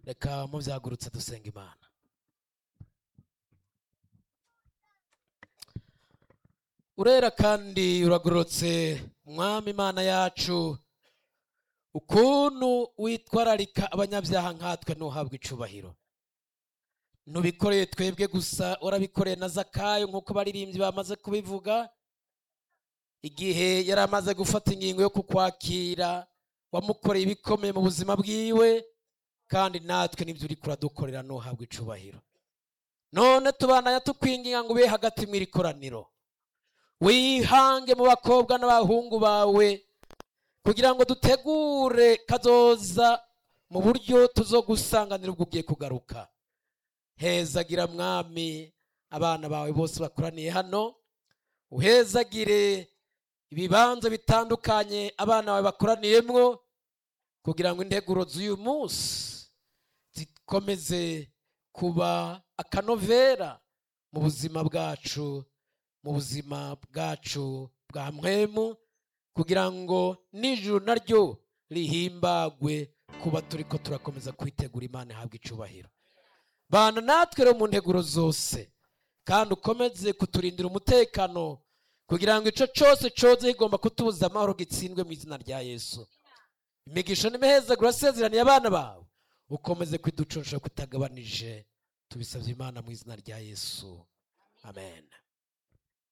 reka mubyagurutse dusenga imana urera kandi uragororotse mwami imana yacu ukuntu witwararika abanyabyaha nkatwe ntuhabwe icubahiro ntubikoreye twebwe gusa urabikoreye na zakayo nk'uko baririmbyi bamaze kubivuga igihe yari amaze gufata ingingo yo kukwakira wamukoreye ibikomeye mu buzima bwiwe kandi natwe nibyo uri kuradukorera ntuhabwe icubahiro none tubana tukwinginga ngo ube hagati mu iri koraniro wihange mu bakobwa n'abahungu bawe kugira ngo dutegure kazoza mu buryo tuzogusanganira ubwo ugiye kugaruka hezagira mwami abana bawe bose bakoraniye hano uhezagire ibibanza bitandukanye abana bawe bakoraniyemwo kugira ngo integuro z'uyu munsi zikomeze kuba akanovera mu buzima bwacu mu buzima bwacu bwa mwemu kugira ngo n'ijuru naryo rihimbagwe kuba turi ko turakomeza kwitegura imana ihabwa icubahiro bana natwe rero mu nteguro zose kandi ukomeze kuturindira umutekano kugira ngo icyo cyose cyoze kigomba kutubuza amahoro gitsindwe mu izina rya yesu imigisha n'imihezagura asezeraniye abana bawe ukomeze kwiducunsha kutagabanije tubisabye imana mu izina rya yesu amen